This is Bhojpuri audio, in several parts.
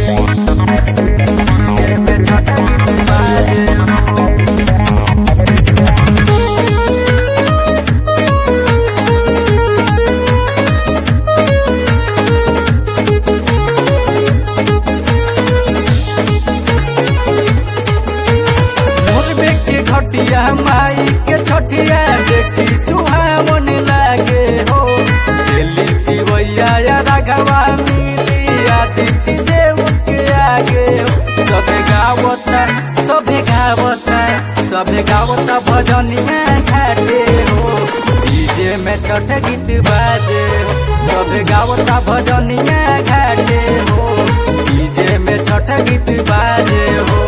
मोरबे के घटिया माई के छठिया देखी सुहावन लागे हो दिल्ली दिवैया या राघवा मिली आदित्य देव के आगे हो सबे गावता सबे गावता सबे गावता भजनिया घाटे हो डीजे में छठ गीत बाजे हो सबे गावता भजनिया घाटे हो डीजे में छठ गीत बाजे हो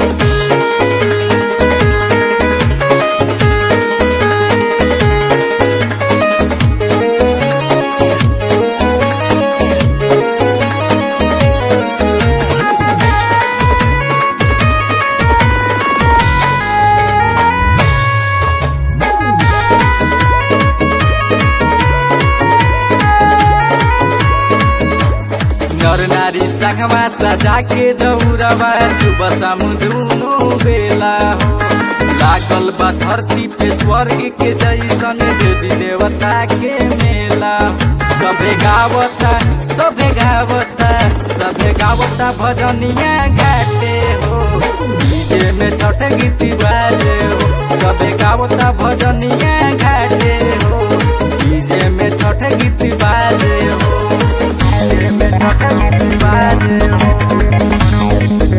नर नारी संगमा सजा के दौड़बा सुबह शाम दुनो बेला हो लागल बा धरती पे स्वर्ग के जैसन देवी देवता के मेला सभे गावता सभे गावता सभे गावता भजनिया घाटे हो डीजे में छठ गीत बाजे हो सभे गावता भजनिया घाटे हो डीजे में छठ गीत बाजे हो डीजे में छठ गीत बाजे हो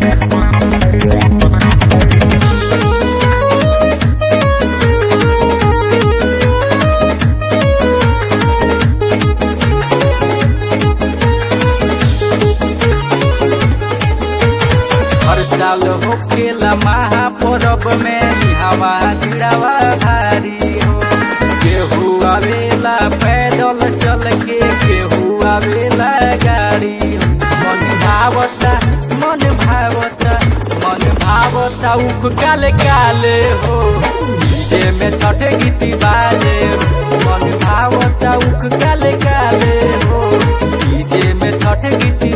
हर साल होखेला महापर्व में हवा गिरावा भारी हो केहू आवेला पैदल चल के केहू आवेला गाड़ी हो मन भावता मन भावता मन भावता उख काले काले हो डीजे में छठ गीत बाजे हो मन भावता उख काले काले हो डीजे में छठ गीत